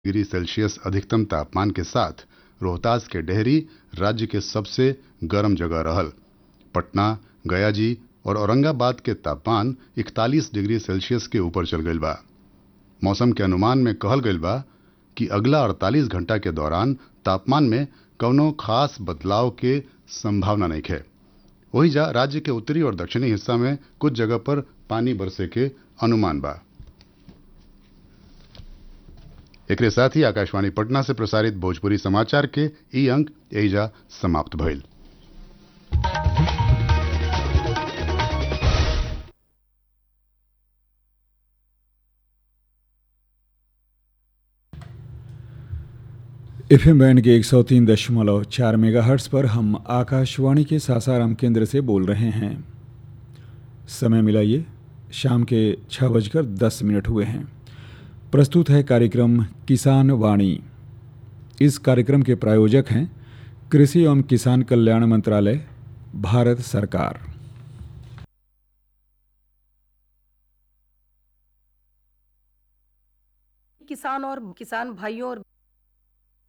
degree Celsius अधिकतम तापमान के साथ रोहतास के डेहरी राज्य के सबसे गर्म जगह रहल पटना गयाजी और औरंगाबाद के तापमान 41 डिग्री सेल्सियस के ऊपर चल गईल बा मौसम के अनुमान में कहल गईल बा कि अगला 48 घंटा के दौरान तापमान में कौनो खास बदलाव के संभावना नहीं है वही जा राज्य के उत्तरी और दक्षिणी हिस्सा में कुछ जगह पर पानी बरसे के अनुमान बा एक साथ ही आकाशवाणी पटना से प्रसारित भोजपुरी समाचार के ई अंक एहिजा समाप्त भइल एफ एम बैंड के एक सौ तीन दशमलव चार मेगा हर्ट्स पर हम आकाशवाणी के सासाराम केंद्र से बोल रहे हैं समय मिलाइए शाम के छः बजकर दस मिनट हुए हैं प्रस्तुत है कार्यक्रम किसान वाणी इस कार्यक्रम के प्रायोजक हैं कृषि एवं किसान कल्याण मंत्रालय भारत सरकार किसान और किसान भाइयों और